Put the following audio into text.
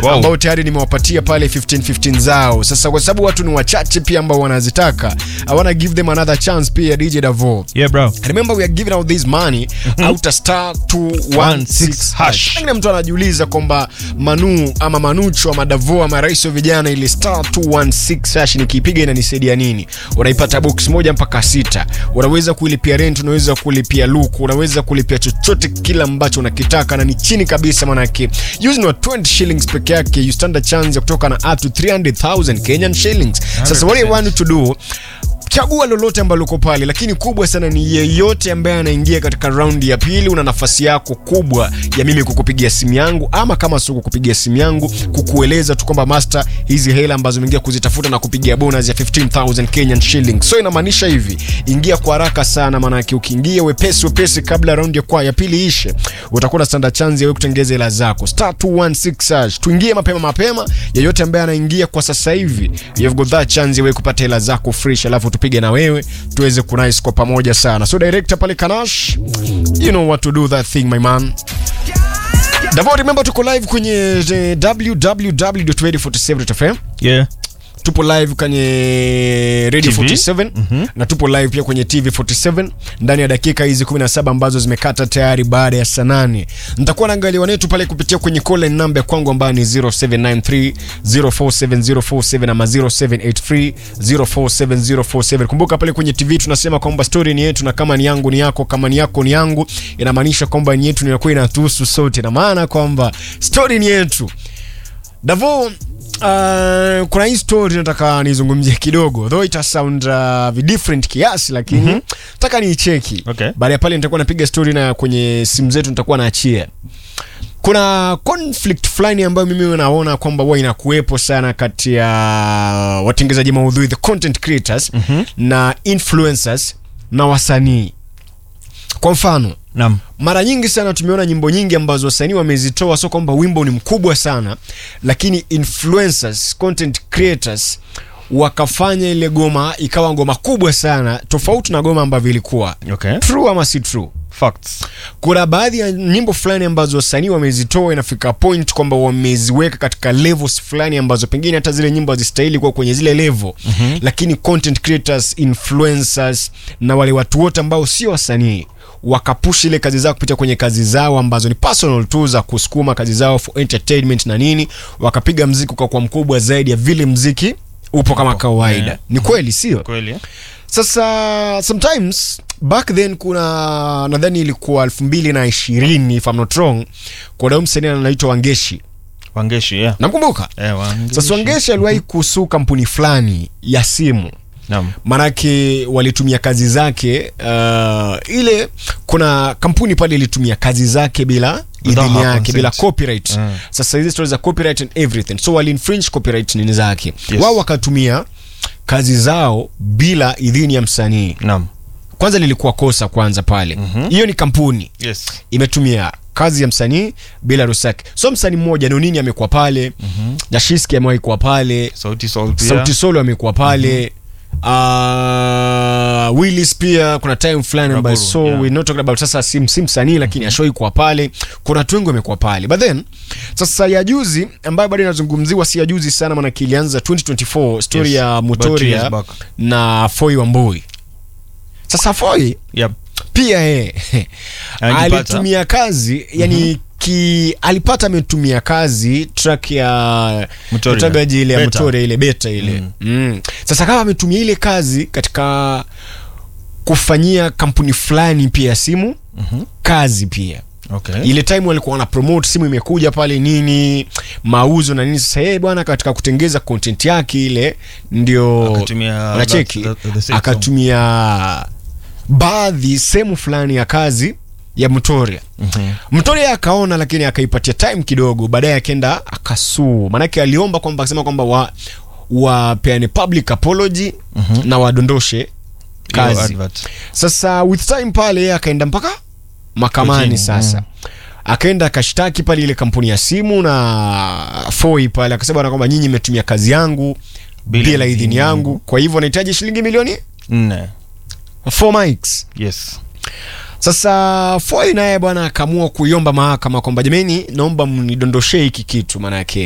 Wow. ambao tayari nimewapatia pale 15 15 zao. Sasa kwa sababu watu ni wachache pia ambao wanazitaka, I wanna give them another chance pia DJ Davo. Yeah, bro. Remember we are giving out this money out a star 216 hash. Pengine mtu anajiuliza kwamba Manu ama Manucho ama Davo ama rais wa vijana ile star 216 hash nikiipiga inanisaidia nini? Unaipata box moja mpaka sita. Unaweza kulipia rent, unaweza kulipia luku, unaweza kulipia chochote kila ambacho unakitaka na ni chini kabisa manake. Using your 20 shillings peke yake you stand a chance ya kutoka na up to 300,000 Kenyan shillings. Sasa what I want you to do chagua lolote ambalo uko pale, lakini kubwa sana ni yeyote ambaye anaingia katika raundi ya pili. Una nafasi yako kubwa ya mimi kukupigia simu yangu, ama kama sio kukupigia simu yangu, kukueleza tu kwamba master, hizi hela ambazo umeingia kuzitafuta na kupigia bonus ya 15000 Kenyan shillings. So inamaanisha hivi, ingia kwa haraka sana, maanake ukiingia wepesi wepesi kabla raundi ya kwa ya pili ishe, utakuwa na standard chance ya wewe kutengeza hela zako star 216 hash. Tuingie mapema mapema, yeyote ambaye anaingia kwa sasa hivi, you've got that chance ya wewe kupata hela zako fresh, alafu tupige na wewe tuweze kunice kwa pamoja sana. So director pale Kanash, you know what to do that thing my man. Davo, remember tuko live kwenye eh, www.radio47.fm. Yeah. Tupo live kwenye Radio TV? 47 na tupo live pia kwenye TV 47 ndani ya dakika hizi 17 ambazo zimekata tayari baada ya saa 8. Nitakuwa naangalia wanetu pale kupitia kwenye call line number ya kwangu ambayo ni 0793 047047 ama 0783 047047. Kumbuka pale kwenye TV tunasema kwamba story ni yetu na kama ni yangu ni yako, kama ni yako ni yangu, inamaanisha kwamba ni yetu inakuwa inatuhusu sote, na maana kwamba story ni yetu. Davo, uh, kuna hii story nataka nizungumzie kidogo though ita sound uh, different kiasi lakini nataka niicheki Okay. baada ya pale nitakuwa napiga story na kwenye simu zetu nitakuwa naachia kuna conflict fulani ambayo mimi naona kwamba huwa inakuwepo sana kati ya watengezaji maudhui the content creators na influencers na wasanii kwa mfano Naam. mara nyingi sana tumeona nyimbo nyingi ambazo wasanii wamezitoa, sio kwamba wimbo ni mkubwa sana, lakini influencers, content creators wakafanya ile goma ikawa ngoma kubwa sana, tofauti na goma ambavyo ilikuwa. Okay. True ama si true? Facts. Kuna baadhi ya nyimbo fulani ambazo wasanii wamezitoa, inafika point kwamba wameziweka katika levels fulani ambazo pengine hata zile nyimbo hazistahili kuwa kwenye zile level mm-hmm. Lakini content creators, influencers na wale watu wote ambao sio wasanii wakapush ile kazi zao kupitia kwenye kazi zao ambazo ni personal tu za kusukuma kazi zao for entertainment na nini, wakapiga mziki kwa kwa mkubwa zaidi ya vile mziki upo kama kawaida. Yeah. Ni kweli sio? Kweli. eh? Sasa sometimes back then kuna nadhani ilikuwa elfu mbili na ishirini if I'm not wrong, kuna huyu msanii anaitwa Wangeshi, Wangeshi, yeah. namkumbuka. Eh, Wangeshi. Sasa Wangeshi aliwahi kusuu kampuni fulani ya simu Naam. manake walitumia kazi zake uh, ile kuna kampuni pale ilitumia kazi zake bila Without idhini her yake bila consent. copyright Mm. sasa hizi stories za copyright and everything so wali infringe copyright nini zake Yes. wao wakatumia kazi zao bila idhini ya msanii Naam. kwanza lilikuwa kosa kwanza pale hiyo Mhm. ni kampuni Yes. imetumia kazi ya msanii bila ruhusa yake so msanii mmoja nonini amekuwa pale mm-hmm. jashiski amewahi kuwa pale Sauti Sol pia. sauti solo amekuwa pale uh, willis pia kuna time fulani ambayo Raburu, so yeah. we're not talking about sasa si, si msanii lakini mm-hmm. ashoi kuwa pale kuna watu wengi wamekuwa pale but then sasa ya juzi ambayo bado inazungumziwa si ya juzi sana maana ilianza 2024 story Yes, ya about two motoria years back. na foi wamboi sasa foi Yep. pia yeye Alijipata. alitumia kazi yani ki alipata ametumia kazi track ya Mutoria. utagaji ile ya Beta. Mutoria ile beta ile mm. Sasa kama ametumia ile kazi katika kufanyia kampuni fulani pia ya simu Mhm. kazi pia Okay. ile time walikuwa wana promote simu imekuja pale nini mauzo na nini sasa yeye bwana katika kutengeza content yake ile ndio Akatumia unacheki that- the- the same akatumia baadhi sehemu fulani ya kazi ya Mtoria Mhm. Mtoria akaona lakini akaipatia time kidogo baadaye akaenda akasuu maanake aliomba kwamba akasema kwamba wa wapeane public apology na wadondoshe Hiyo kazi advert. sasa with time pale yeye akaenda mpaka mahakamani Kotini, sasa akaenda akashtaki pale ile kampuni ya simu na foi pale akasema bwana kwamba nyinyi mmetumia kazi yangu Bila bila, idhini idhini yangu kwa hivyo nahitaji shilingi milioni Nne. 4 mics Yes. sasa foi naye bwana akaamua kuiomba mahakama kwamba jameni naomba mnidondoshee hiki kitu maanake